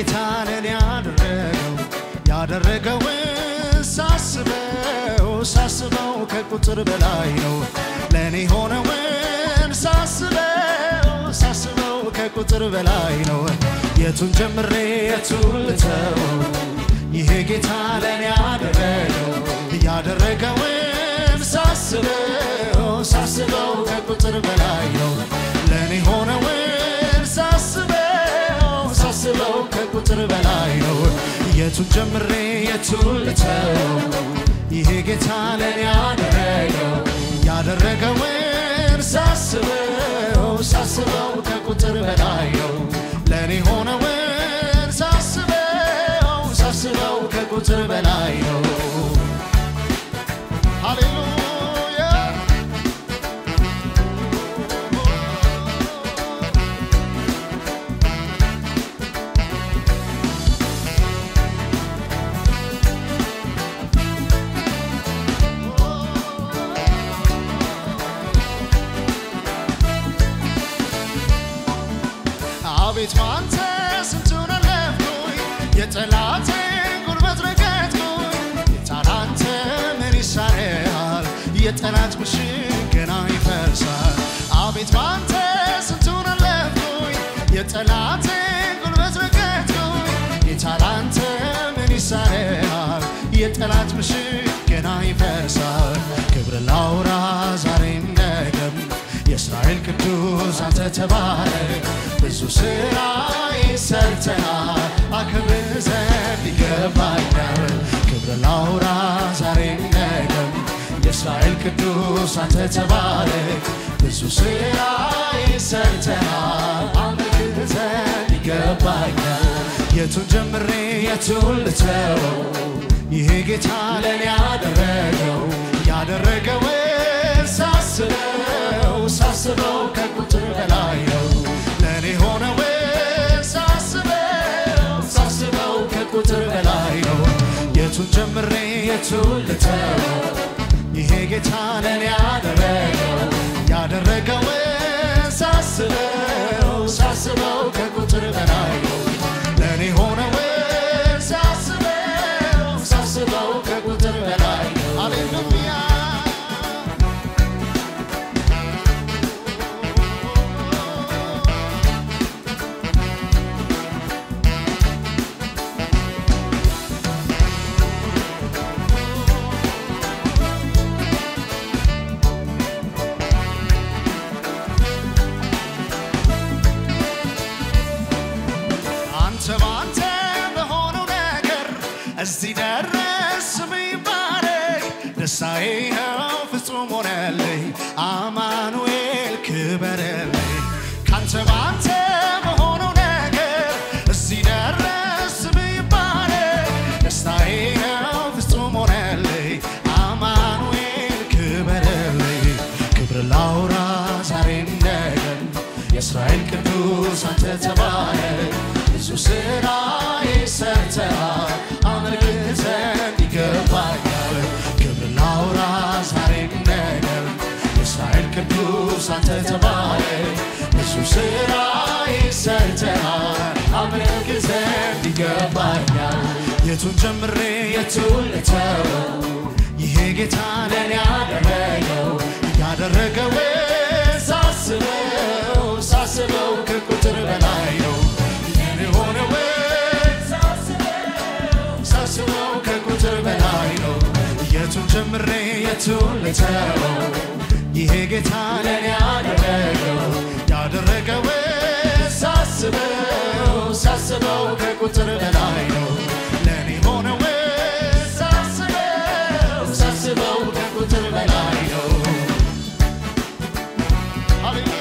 ጌታ ለኔ ያደረገው ያደረገውን ሳስበው ሳስበው ከቁጥር በላይ ነው ለኔ ሆነውን ሳስበው ሳስበው ከቁጥር በላይ ነው የቱን ጀምሬ የቱን ልተወው ይሄ ጌታ ለኔ ያደረገው ያደረገውን ሳስበው ሳስበው ከቁጥር በላይ ነው ለኔ ሆነውን ሳስበው ሳስበው ከቁጥር በላይ ነው የቱን ጀምሬ የቱን ልተወው ይሄ ጌታ ለኔ ያደረገው ያደረገውን ሳስበው ሳስበው ከቁጥር በላይ ነው ለኔ ሆነውን ሳስበው ሳስበው ከቁጥር በላይ ነው ሃሌሉያ አቤት ባንተ ስንቱን አለፍኩኝ የጠላቴን ጉልበት ረገጥኩኝ የታላንተ ምን ይሳነሃል የጠላት ምሽግ ገና ይፈርሳል አቤት ባንተ ስንቱን አለፍኩኝ የጠላቴን ጉልበት ረገጥኩኝ የታላንተ ምን ይሳነሃል የጠላት ምሽግ ገና ይፈርሳል ክብር ላውራ ዛሬም ነገም የእስራኤል ቅዱስ አንተ ተባረክ ብዙ ስራ ሰርተናል አክብር ዘንድ ይገባኛል ክብር ላውራ ዛሬም ነገም የእስራኤል ቅዱስ አንተ ተባረክ ብዙ ስራ ሰርተናል አክብር ዘንድ ይገባኛል የቱን ጀምሬ የቱን ልተወው ይሄ ጌታ ለኔ ያደረገው ያደረገውን ሳስበው ሳስበው ከቁጥር በላይ ነው ለኔ ሆነውን ሳስበው ሳስበው ከቁጥር በላይ ነው የቱን ጀምሬ የቱን ልተወው ይሄ ጌታ ለኔ ያደረገው ያደረገውን ሳስበው ሳስበው ከቁጥር በላይ ነው ለኔ ሆነውን ሳስበው ሳስበው ከቁጥር በላይ ነው ሃሌሉያ አንተ ባንተ በሆነው ነገር እዚህ ደረስ ይባረክ ደስታዬ ነው ፍጹም ሆነልኝ አማኑኤል ክበረልኝ ካንተ ባንተ በሆነው ነገር እዚህ ደረስ ይባረክ ደስታዬ ነው ፍጹም ሆነልኝ አማኑኤል ክበረልኝ ክብር ላውራ ዛሬም ነገም የእስራኤል ቅዱስ አንተ ተባረክ ብዙ ስራ ሰርተሃል አመልክ ዘንድ ይገባኛል ክብር ላውራ ዛሬም ነገም የእስራኤል ቅዱስ አንተ ተባረክ ብዙ ስራ ሰርተሃል አመልክ ዘንድ ይገባኛል የቱን ጀምሬ የቱን ልተወው ይሄ ጌታ ለኔ ያደረገው ያደረገውን ሳስበው ሳስበው ከቁጥር በላይ ነው ለኔ ሆነውን ሳስበው ከቁጥር በላይ ነው የቱን ጀምሬ የቱን ልተወው ይሄ ጌታ ለኔ ያደረገው ያደረገውን ሳስበው ሳስበው ከቁጥር በላይ ነው ለኔ ሆነውን ሳስበው ሳስበው ከቁጥር በላይ ነው ሃሌሉያ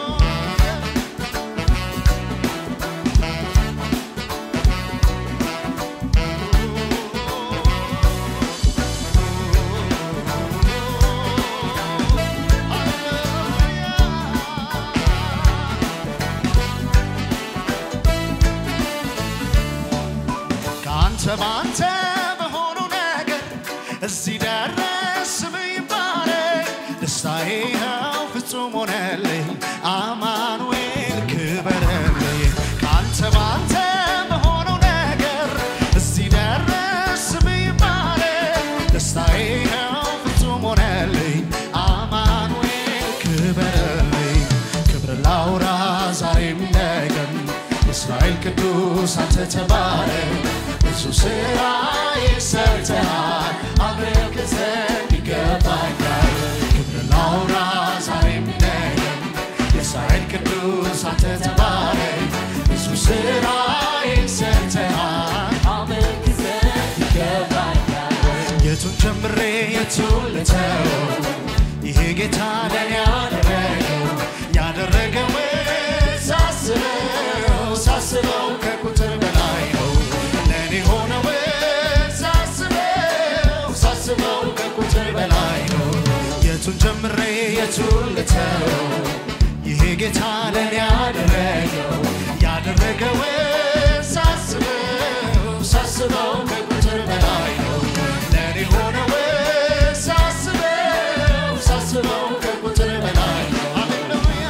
ከአንተ በአንተ በሆነው ነገር እዚህ ደረስ ይባረክ ደስታዬ ነው ፍጹም ሆነልኝ አማኑኤል ክበረልኝ ከአንተ በአንተ በሆነው ቅዱስ አንተ ተባረክ ብዙ ስራ ይሰርተሃል አምልክ ዘንድ ይገባኛል ክብር ላውራ ዛሬም ነገም የእስራኤል ቅዱስ አንተ ተባረክ ብዙ ስራ ይሰርተሃል አመልክ ዘንድ ይገባኛል። የቱን ጀምሬ የቱን ልተው ይሄ ጌታ ለኔ ያደረገው ያደረገው ሳስበው ሳስበው ከቁጥር በላይ ነው ለኔ ሆነው ሳስበው ሳስበው ከቁጥር በላይ ነው የቱን ጀምሬ የቱን ልተው ይሄ ጌታ ለኔ ያደረገው ያደረገው ሳስበው ሳስበው ከቁጥር በላይ ነው ለኔ ሆነው ሳስበው ሳስበው ከቁጥር በላይ ነው ሃሌሉያ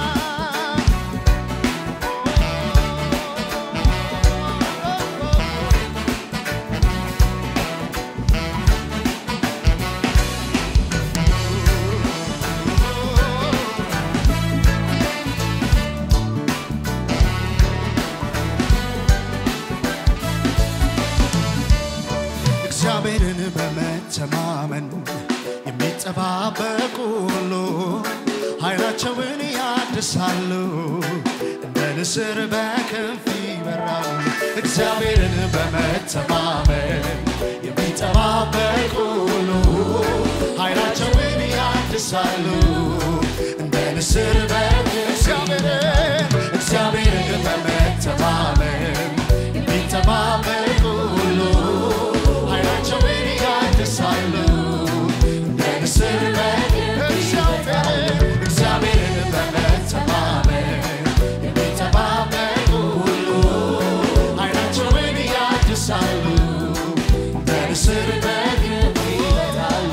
እግዚአብሔርን በመተማመን የሚጠባበቁ ሁሉ ኃይላቸውን ያድሳሉ፣ እንደ ንስር በክንፍ ይበራሉ። እግዚአብሔርን በመተማመን የሚጠባበቁ ሁሉ ኃይላቸውን ያድሳሉ፣ እንደ ንስር በክንፍ እግዚአብሔርን እግዚአብሔርን በመተማመን የሚጠባበቁ ሁሉ ኃይላቸውን ያድሳሉ እንደ ንስር በእግዚአብሔር እግዚአብሔርን በመተማመን የሚጠባበቁ ሁሉ ኃይላቸውን ያድሳሉ እንደ ንስር በግንብ ይሄዳሉ።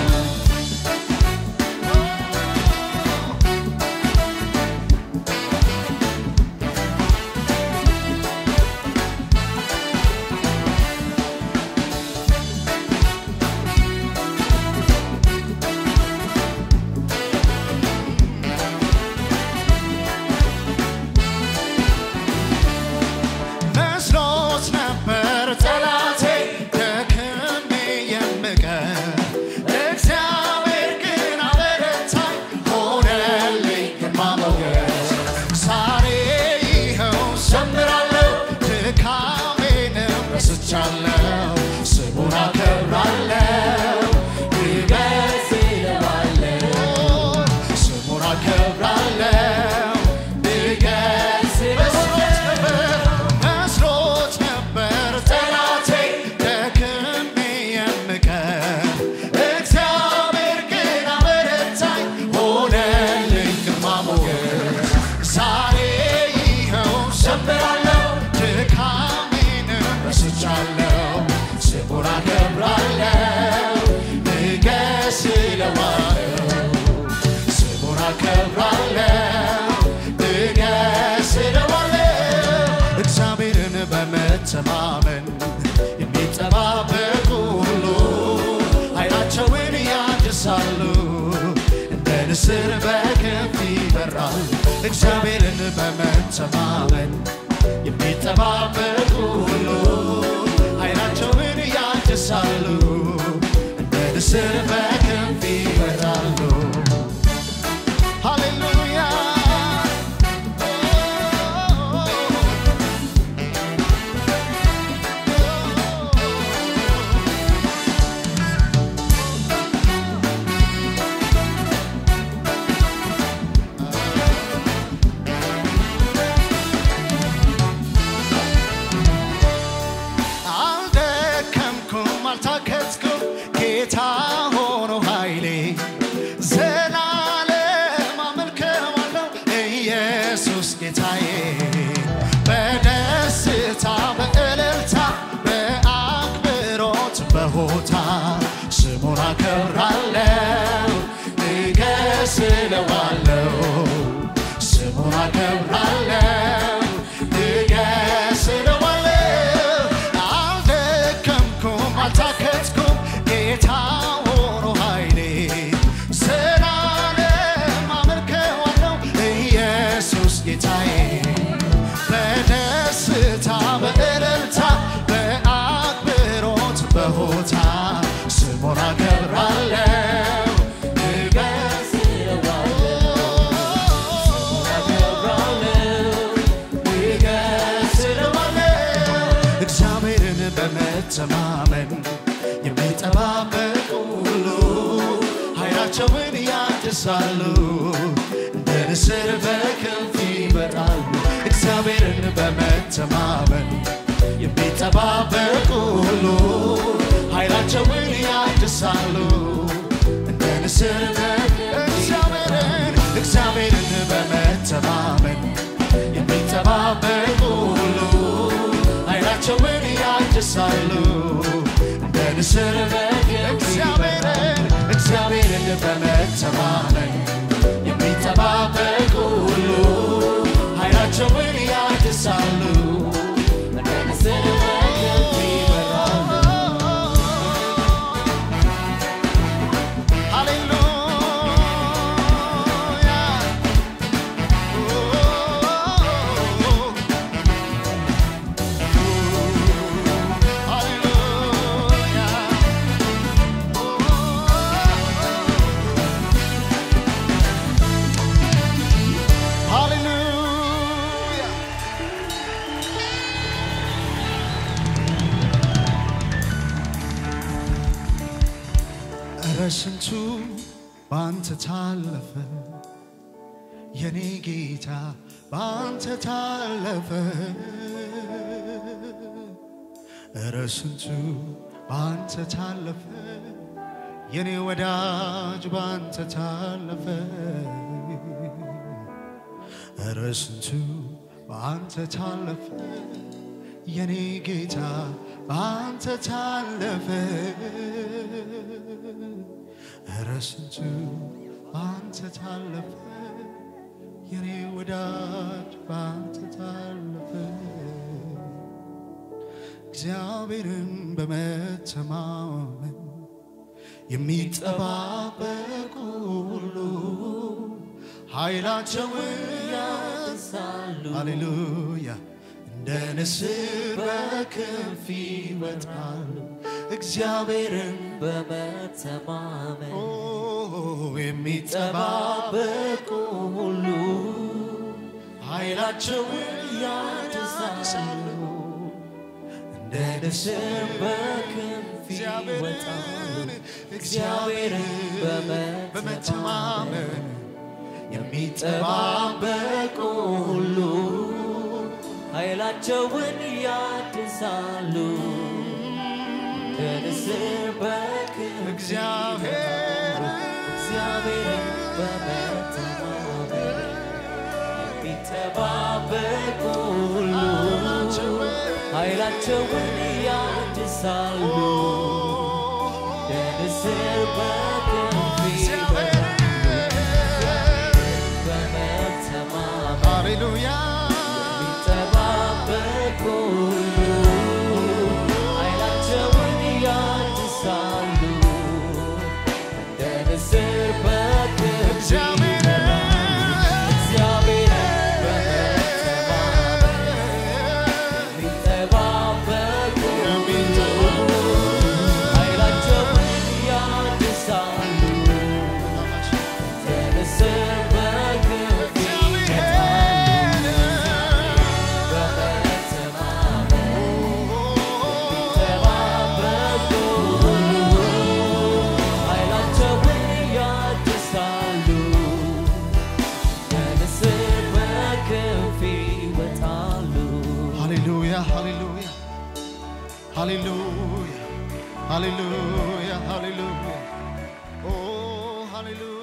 መስሎት ነበር ጠላቴ ደክሜ የምቀር እግዚአብሔር ግን አበረታኝ ሆነልኝ ግርማ ሞገስ ዛሬ ይኸው ዘምራለሁ ድካሜንም ረስቻለሁ ስሙን አከብራለሁ ይገዝ ስሙን አከብራለሁ ይገዝ መስሎት ነበር ጠላቴ ደክሜ የምቀር እግዚአብሔር ግን አበረታኝ ሆነልኝ ግርማ ሞገስ ዛሬ ይኸው ዘምራለሁ ድካሜንም ረስቻለሁ ስሙን አከብራለሁ ንገስ እለዋለሁ ስሙን አከብራለሁ ንገስ እለዋለሁ እግዚአብሔርን በመተማመን የሚጠባበቁ ሁሉ ኃይላቸውን ያድሳሉ እንደ ንስር በክንፍ ይበራሉ እግዚአብሔርን በመተማመን የሚጠባበቁ ሁሉ ኃይላቸውን ያድሳሉ እንደ ንስር በክንፍ ይበራሉ ሃሌሉያ አልደከምኩም አልታከትኩም ጌታ ሆኖ ኃይሌ ዘላለም አመልከዋለሁ ኢየሱስ ጌታዬ በደስታ በእልልታ በአክብሮት በሆታ ስሙን አከብራለሁ ንገስ እለዋለሁ ስሙን አከብራለሁ ንገስ እለዋለሁ አልደከምኩም አልታከትኩም ጌታ ሆኖ ኃይሌ ዘላለም አመልከዋለሁ ኢየሱስ ጌታዬ በደስታ በሆታ ስሙን አከብራለሁ እግዚአብሔርን በመተማመን የሚጠባበቁ ሁሉ ኃይላቸውን ያድሳሉ፣ እንደ ንስር በክንፍ ይበራሉ። እግዚአብሔርን በመተማመን የሚጠባበቁ ሁሉ ኃይላቸውን ያድሳሉ፣ እንደ ንስር በእግዚአብሔርን እግዚአብሔርን በመተማመን የሚጠባበቁ ሁሉ ኃይላቸውን ያድሳሉ እንደ ንስር እግዚአብሔርን እግዚአብሔርን በመተማመን የሚጠባበቁ ሁሉ ኃይላቸውን ያድሳሉ እንደ ንስር በክንፍ ይበራሉ። ሃሌሉያ እረ ስንቱ ባንተ ታለፈ የኔ ጌታ ባንተ ታለፈ እረ ስንቱ ባንተ ታለፈ የኔ ወዳጅ ባንተ ታለፈ እረ ስንቱ ባንተ ታለፈ የኔ ጌታ ባንተ ታለፈ እረ ስንቱ ባንተ ታለፈ የኔ ወዳጅ ባንተ ታለፈ እግዚአብሔርን በመተማመን የሚጠባበቁ ሁሉ ኃይላቸውን ያድሳሉ ሃሌሉያ እንደ ንስር በክንፍ ይወጣሉ እግዚአብሔርን በመተማመን ኦ የሚጠባበቁ ሁሉ ኃይላቸውን ያድሳሉ እንደ ንስር በክንፍ ይወጣሉ እግዚአብሔርን እግዚአብሔርን በመተማመን የሚጠባበቁ ሁሉ ኃይላቸውን ያድሳሉ ከንስር በክንፍ እግዚአብሔር እግዚአብሔርን በመተማመን የሚጠባበቁ ሁሉ ኃይላቸውን ያድሳሉ ከንስር በክንፍ በመተማመን ሃሌሉያ የሚጠባበቁ ሁሉ ኃይላቸውን ያድሳሉ እንደ ንስር በክንፍ እግዚአብሔር እግዚአብሔርን በመተማመን የሚጠባበቁ ሁሉ ኃይላቸውን ያድሳሉ እንደ ንስር በክንፍ ይወጣሉ በመተማመን የሚጠባበቁ ሁሉ ኃይላቸውን ያድሳሉ ከንስር በክንፍ ይወጣሉ ሃሌሉያ ሃሌሉያ ሃሌሉያ ሃሌሉያ ሃሌሉያ ኦ ሃሌሉያ